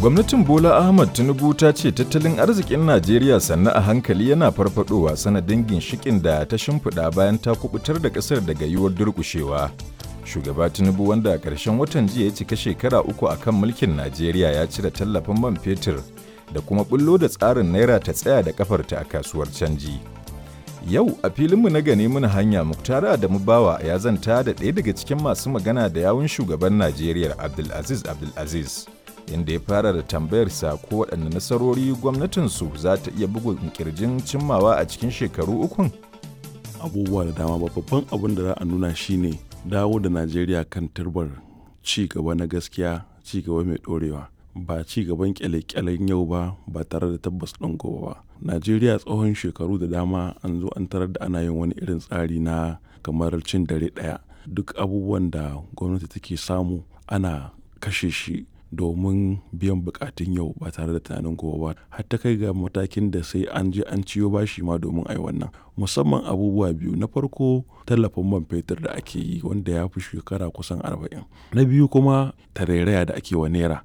Gwamnatin Bola Ahmad Tinubu ta ce tattalin arzikin Najeriya sannu a hankali yana farfadowa sanadin ginshikin da ta shimfiɗa bayan ta kubutar da ƙasar daga yiwuwar durƙushewa. Shugaba Tinubu wanda a ƙarshen watan jiya ya cika shekara uku a kan mulkin Najeriya ya cire tallafin man fetur da kuma bullo da tsarin naira ta tsaya da kafarta a kasuwar canji. Yau a filinmu na gane muna hanya Muktara Adamu Bawa ya zanta da ɗaya daga cikin masu magana da yawun shugaban Najeriya Abdulaziz Abdulaziz. Inda ya fara da tambayarsa ko waɗanne nasarori gwamnatinsu za ta iya bugun kirjin cimmawa a cikin shekaru ukun. Abubuwa da dama babban abin da za a nuna shine dawo da Najeriya kan turbar ci gaba na gaskiya ci gaba mai ɗorewa. ba ci gaban kyale-kyalen yau ba ba tare da tabbas ɗin gobe ba najeriya tsohon shekaru da dama an zo an tarar da ana yin wani irin tsari na kamar cin dare ɗaya duk abubuwan da gwamnati take samu ana kashe shi domin biyan bukatun yau ba tare da tunanin gobe ba har ta kai ga matakin da sai an je an ciyo bashi ma domin ai wannan musamman abubuwa biyu na farko tallafin man fetur da ake yi wanda ya fi shekara kusan arba'in na biyu kuma tarairaya da ake wa naira